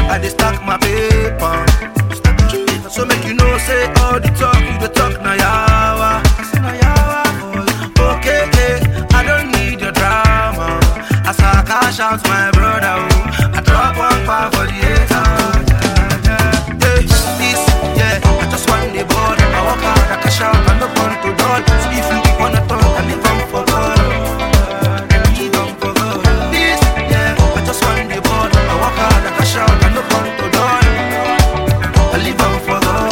I dey stack my paper. So make you know, say all the talk, you the talk na yawa. Na yawa, boy. Okay, eh, I don't need your drama. As I cash out my brother, oh, I drop one five for the haters. Yeah, yeah, yeah. This, yeah, I just want the ball. I walk out, I cash out, I no burn to doll. So if you wanna talk, I live on for God. I live on for God. This, yeah, I just want the ball. I walk out, I cash out, I no burn to doll. I live on for God.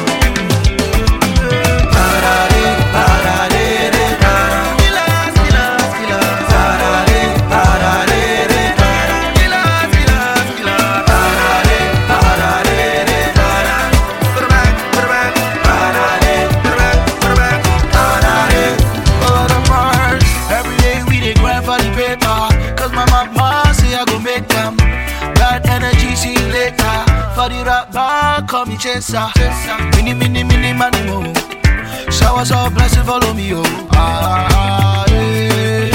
Parare, parare, re, para. Killers, killers, killers. Parare, parare, re, para. Killers, killers, killers. Parare, parare, re, para. Put it back, put it back. Parare, put it back, put it back. Parare, for the first. Every day we dey grind for the paper. Cause my mama say I go make them. Bad energy, see you later. For the rap bar, call me chaser. Mini, mini, mini, money mo. Showers of blessing follow me, oh. Ah, yeah.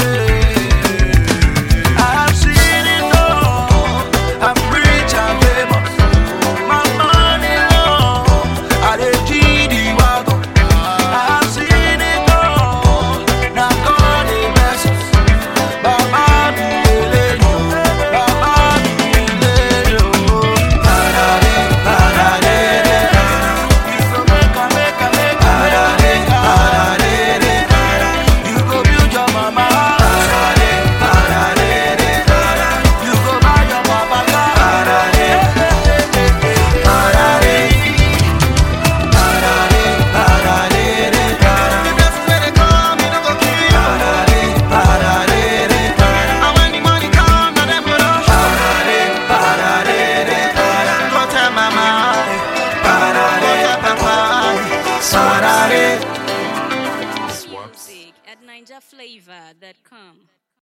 I've seen it all. I'm rich and famous. My money long. I dey G the wagon. I've seen it all. Now God dey bless us. Baba mi lele yo. Baba mi lele yo. Parare, parare, re, para. You go make am, make am, make am. Parare, parare, re, para. You go build your mama house. Parare, parare, re, para. You go buy your papa car. Parare, parare. Parare, parare, re, para. The blessings wey dey come, e no go kill you. Parare, parare, re, para. And when the money come, na dem go rush. Parare, parare, re, para. Go tell mama, go Parare, tell papa. parare. Music at NinjaFlavor.com.